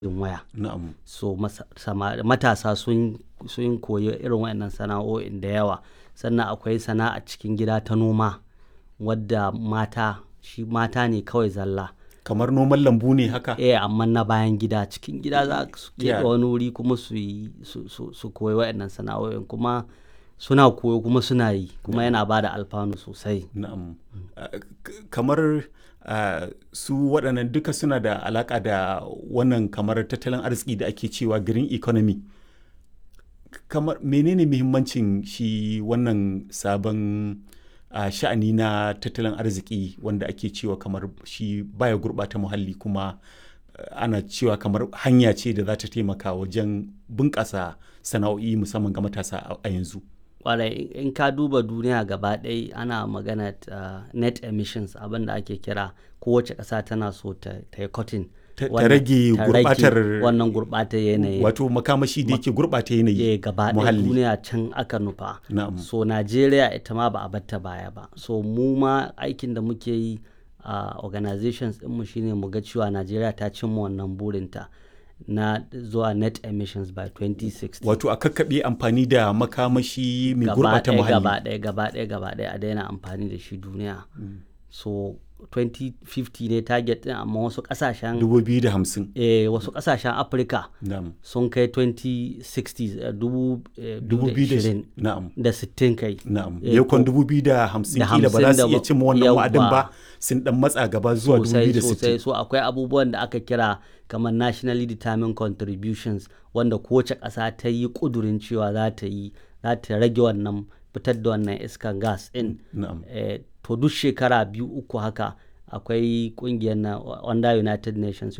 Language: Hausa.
waya Na'am. so masa- sama- matasa sun sun koyi irin waɗannan sana'o'in da yawa sannan akwai sana'a cikin gida ta noma wadda mata shi mata ne kawai zalla Kamar noman lambu ne haka? eh amma na bayan gida cikin gida za su keɓe Yeah. wani wuri kuma su yi su, su, su koyi waɗannan sana'o'in kuma suna koyo kuma suna yi kuma yana ba da alfanu sosai Na'am. Ah, k- Kamar ah, su waɗannan duka suna da alaƙa da wannan kamar tattalin arziki da ake cewa green economy. Kamar menene muhimmancin shi wannan sabon ah, sha'ani na tattalin arziki wanda ake cewa kamar shi baya gurɓata muhalli kuma ah, ana cewa kamar hanya ce da za ta taimaka wajen bunƙasa sana'o'i musamman ga matasa a- a yanzu. kwarai in ka duba duniya gaba ɗaya ana magana uh, net emissions abin da ake kira kowace ƙasa tana so ta ta yi cutting Ta- ta wannan- rage ta rage gurɓatar- wannan gurɓatar yanayi Wato makamashi da yake gurɓata yanayi. eh gaba ɗaya muhalli. duniya can aka nufa Na'am. so najeriya ita ma ba a batta baya ba so mu ma aikin da muke yi a organizations ɗinmu shine mu ga cewa najeriya ta cimma wannan burinta na zuwa net emissions by 2060 Wato a kakkaɓe amfani da makamashi mai gaba gurɓata ɗaya muhalli. gaba ɗaya gaba ɗaya gaba ɗaya a daina amfani da shi duniya so 2050 ne target ɗin amma wasu ƙasashen 2050. eh, wasu ƙasashen afirka Na'am. sun kai 2060 eh, dubu eh, 2020. 2020 Na'am. da 60 kai Na'am. Eh, Yakon ko- 2050 da kila ba za su hamsin da iya ba- cimma wannan wa'adin ba yawwa. sun dan matsa gaba zuwa sosai sosai 2060. so akwai abubuwan da aka kira kamar nationally determined contributions wanda kowace ƙasa ta yi ƙudurin cewa za ta yi za ta rage wannan fitar da wannan iskan gas ɗin Na'am. eh, to duk shekara biyu uku haka akwai ƙungiyar na under united nations